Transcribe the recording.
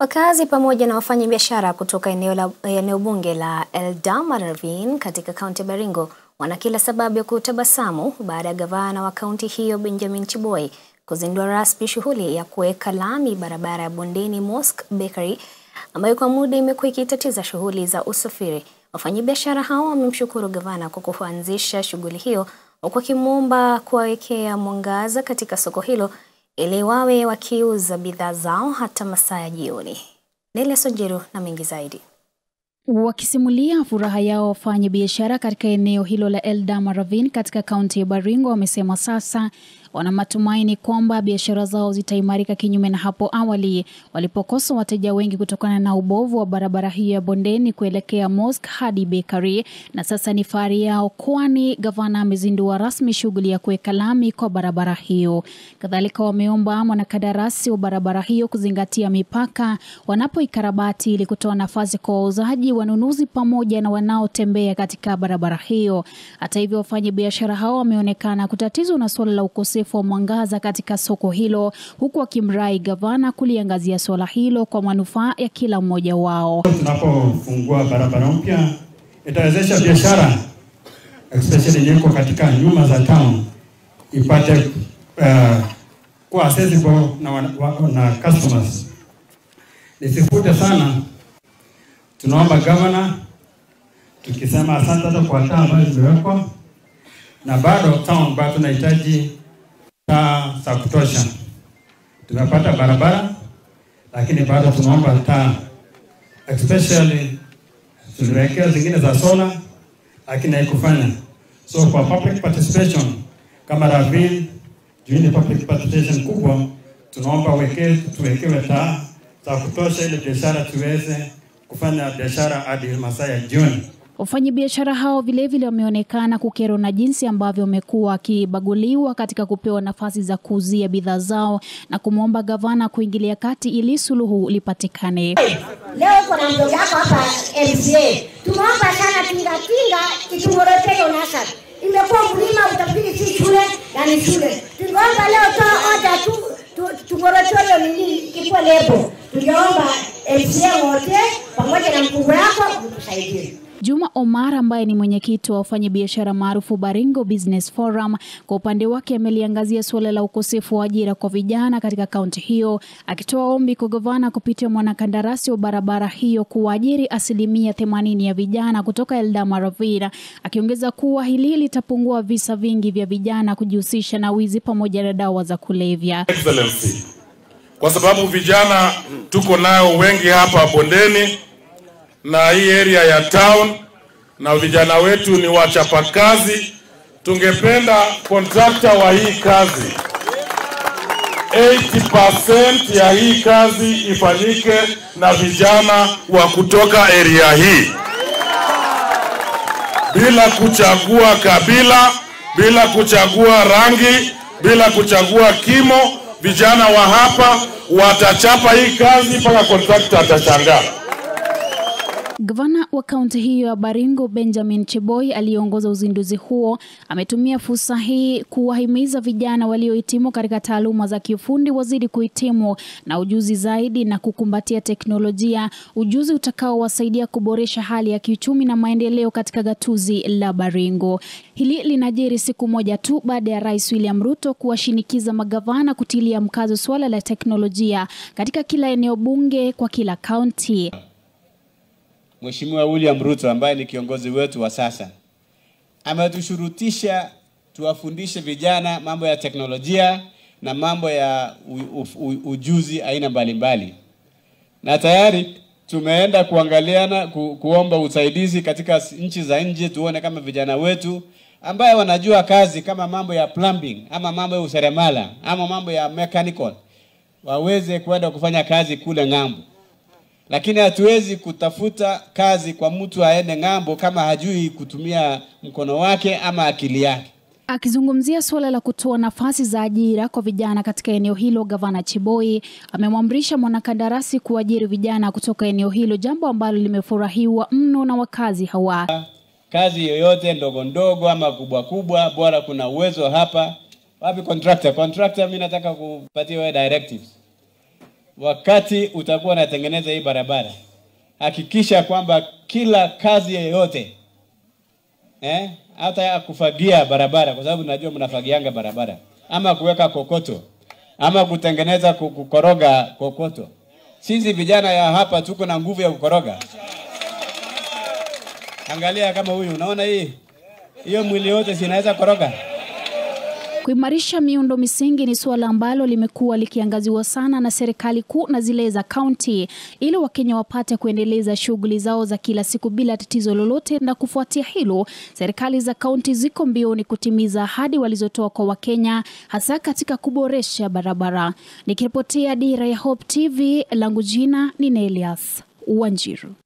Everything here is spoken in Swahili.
Wakazi pamoja na wafanyabiashara kutoka eneo, la, eneo bunge la Eldama Ravine katika kaunti ya Baringo wana kila sababu ya kutabasamu baada ya gavana wa kaunti hiyo Benjamin Chiboi kuzindua rasmi shughuli ya kuweka lami barabara ya Bondeni Mosque Bakery ambayo kwa muda imekuwa ikitatiza shughuli za usafiri. Wafanyabiashara hao wamemshukuru gavana kwa kuanzisha shughuli hiyo huku wakimwomba kuwawekea mwangaza katika soko hilo ili wawe wakiuza bidhaa zao hata masaa ya jioni. Nelia Sonjeru na mengi zaidi. Wakisimulia furaha yao wafanya biashara katika eneo hilo la Eldama Ravine katika kaunti ya Baringo wamesema sasa wana matumaini kwamba biashara zao zitaimarika kinyume na hapo awali walipokosa wateja wengi kutokana na ubovu wa barabara hiyo ya bondeni kuelekea Mosque hadi Bakery, na sasa ni fahari yao kwani gavana amezindua rasmi shughuli ya kuweka lami kwa barabara hiyo. Kadhalika wameomba mwanakandarasi wa barabara hiyo kuzingatia mipaka wanapoikarabati ili kutoa nafasi kwa wauzaji, wanunuzi pamoja na wanaotembea katika barabara hiyo. Hata hivyo, wafanya biashara hao wameonekana kutatizwa na suala la ukosefu wa mwangaza katika soko hilo, huku wakimrai gavana kuliangazia suala hilo kwa manufaa ya kila mmoja wao. Tunapofungua barabara mpya itawezesha biashara especially nyeko katika nyuma za town ipate uh, kuwa accessible na, wa, na customers. Nisifute sana, tunaomba gavana tukisema asante hata kwa taa ambazo zimewekwa, na bado town bado tunahitaji taa za kutosha. Tumepata barabara, lakini bado tunaomba taa, especially tuliwekea zingine za sola, lakini haikufanya. So kwa public participation kama Ravine, juu ni public participation kubwa, tunaomba weke, tuwekewe taa za kutosha ili biashara tuweze kufanya biashara hadi masaa ya jioni. Wafanyabiashara hao vilevile wameonekana kukerwa na jinsi ambavyo wamekuwa wakibaguliwa katika kupewa nafasi za kuuzia bidhaa zao na kumwomba gavana kuingilia kati ili suluhu lipatikane. Leo kuna mdogo wako hapa MCA, tumeomba sana tingatinga kitungoroteo nasari imekuwa mlima, utafikiri si shule na ni shule. Tungeomba leo toa oda tu tungoroteo nini ikikuwa lebo, tungeomba MCA wote pamoja na mkubwa wako mtusaidie. Juma Omar ambaye ni mwenyekiti wa wafanyabiashara maarufu Baringo Business Forum, kwa upande wake ameliangazia suala la ukosefu wa ajira kwa vijana katika kaunti hiyo, akitoa ombi kwa gavana kupitia mwanakandarasi wa barabara hiyo kuwaajiri asilimia themanini ya vijana kutoka Eldama Ravine, akiongeza kuwa hili litapungua visa vingi vya vijana kujihusisha na wizi pamoja na dawa za kulevya. Excellency, kwa sababu vijana tuko nayo wengi hapa bondeni na hii area ya town na vijana wetu ni wachapakazi. Tungependa kontrakta wa hii kazi 80% ya hii kazi ifanyike na vijana wa kutoka area hii, bila kuchagua kabila, bila kuchagua rangi, bila kuchagua kimo. Vijana wa hapa watachapa hii kazi mpaka kontrakta atashangaa. Gavana wa kaunti hiyo ya Baringo Benjamin Chiboi aliyeongoza uzinduzi huo ametumia fursa hii kuwahimiza vijana waliohitimu katika taaluma za kiufundi wazidi kuhitimu na ujuzi zaidi na kukumbatia teknolojia, ujuzi utakaowasaidia kuboresha hali ya kiuchumi na maendeleo katika gatuzi la Baringo. Hili linajiri siku moja tu baada ya Rais William Ruto kuwashinikiza magavana kutilia mkazo suala la teknolojia katika kila eneo bunge kwa kila kaunti. Mheshimiwa William Ruto ambaye ni kiongozi wetu wa sasa ametushurutisha tuwafundishe vijana mambo ya teknolojia na mambo ya u, u, u, ujuzi aina mbalimbali, na tayari tumeenda kuangaliana ku, kuomba usaidizi katika nchi za nje, tuone kama vijana wetu ambaye wanajua kazi kama mambo ya plumbing ama mambo ya useremala ama mambo ya mechanical waweze kwenda kufanya kazi kule ng'ambo lakini hatuwezi kutafuta kazi kwa mtu aende ng'ambo kama hajui kutumia mkono wake ama akili yake. Akizungumzia suala la kutoa nafasi za ajira kwa vijana katika eneo hilo, gavana Chiboi amemwamrisha mwanakandarasi kuajiri vijana kutoka eneo hilo, jambo ambalo limefurahiwa mno na wakazi hawa. Kazi yoyote ndogo ndogo ama kubwa kubwa, bora kuna uwezo hapa. Wapi contractor? Contractor, mimi nataka kupatia wewe directives wakati utakuwa unatengeneza hii barabara, hakikisha kwamba kila kazi yeyote eh, hata ya kufagia barabara, kwa sababu najua mnafagianga barabara, ama kuweka kokoto, ama kutengeneza ku- kukoroga kokoto. Sisi vijana ya hapa tuko na nguvu ya kukoroga. Angalia kama huyu, unaona hii hiyo mwili yote sinaweza koroga. Kuimarisha miundo misingi ni suala ambalo limekuwa likiangaziwa sana na serikali kuu na zile za kaunti ili Wakenya wapate kuendeleza shughuli zao za kila siku bila tatizo lolote. Na kufuatia hilo, serikali za kaunti ziko mbioni kutimiza ahadi walizotoa kwa Wakenya, hasa katika kuboresha barabara. Nikiripotia Dira ya Hope TV, langu jina ni Nelias Wanjiru.